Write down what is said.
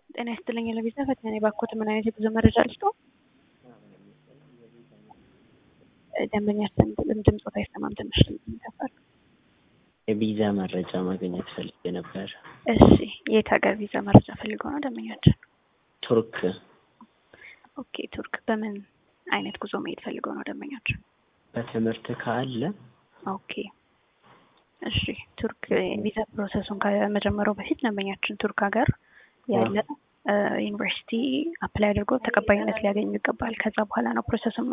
ጤና ይስጥልኝ ለቪዛ ፈተና ባኮት ምን አይነት የጉዞ መረጃ ልስጦ? ደንበኛችን ድምፆት አይሰማም ትንሽ ድምፅ ይከፋል። የቪዛ መረጃ ማግኘት ፈልጌ ነበር። እሺ የት ሀገር ቪዛ መረጃ ፈልገው ነው ደንበኛችን? ቱርክ ኦኬ ቱርክ በምን አይነት ጉዞ መሄድ ፈልገው ነው ደንበኛችን? በትምህርት ካለ ኦኬ እሺ ቱርክ ቪዛ ፕሮሰሱን ከመጀመሩ በፊት ደንበኛችን ቱርክ ሀገር ያለ ዩኒቨርሲቲ አፕላይ አድርጎ ተቀባይነት ሊያገኙ ይገባል። ከዛ በኋላ ነው ፕሮሰሱን